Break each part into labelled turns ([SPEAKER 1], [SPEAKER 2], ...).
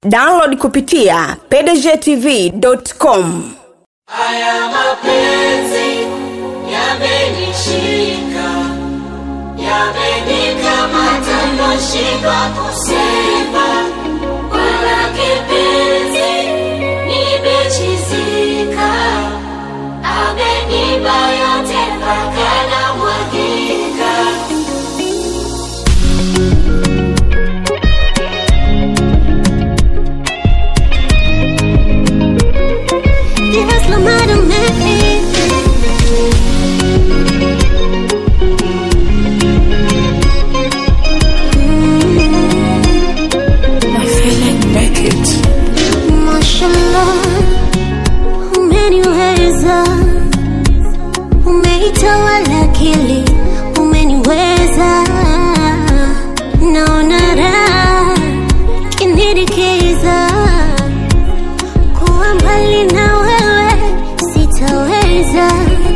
[SPEAKER 1] download kupitia pdgtv.com
[SPEAKER 2] Haya mapenzi yamenishika, yamenikamata, nashindwa kusema. Wala kipenzi nimechizika, amenipa yote mpaka namwagika.
[SPEAKER 3] Yes, no matter me. Mashallah, umeniweza, umeitawala akili, umeniweza, naona raha kinidikeza kuwa mbali na wewe sitaweza.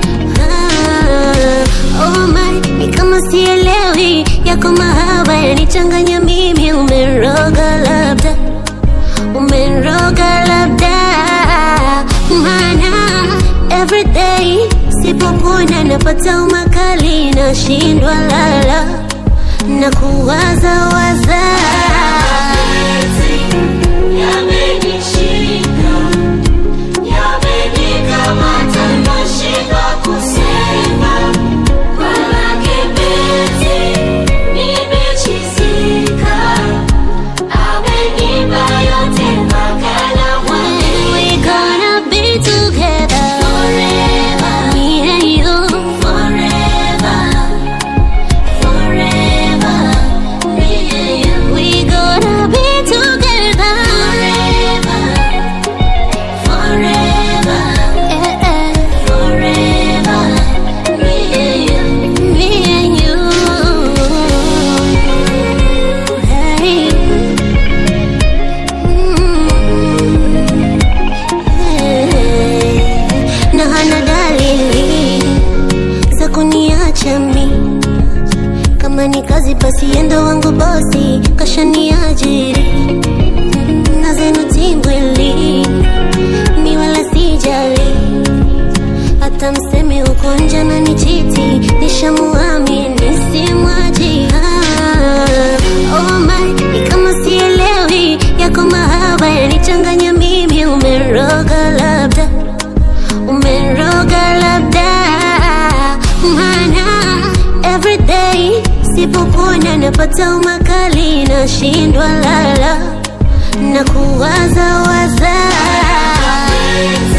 [SPEAKER 3] Ah, oh my, ni kama sielewi yako mahaba yanichanganya mimi, umeroga labda, umeroga labda, maana everyday sipopona napata umakali, nashindwa lala na kuwaza waza
[SPEAKER 2] Yamenishika, yamenikamata, nashindwa kusema. Wala kipenzi nimechizika, amenipa yote mpaka namwagika.
[SPEAKER 3] We gonna be together
[SPEAKER 2] Forever,
[SPEAKER 3] me and you
[SPEAKER 2] forever, forever, me and you.
[SPEAKER 3] we gonna be together
[SPEAKER 2] Forever, forever,
[SPEAKER 3] eh, eh,
[SPEAKER 2] forever, me and you.
[SPEAKER 3] me and you hey. Mm. Hey. na hana dalili za kuniacha mi kama ni kazi basi endo wangu bosi kashaniajiri na zenu timbwili mi wala sijali hata mseme uko nje na ni chiti nishamuamini simwaji Ah, oh my, ni kama sielewi yako mahaba yanichanganya mimi umeroga labda umeroga labda maana everyday sipopona napata umakali nashindwa lala na kuwaza waza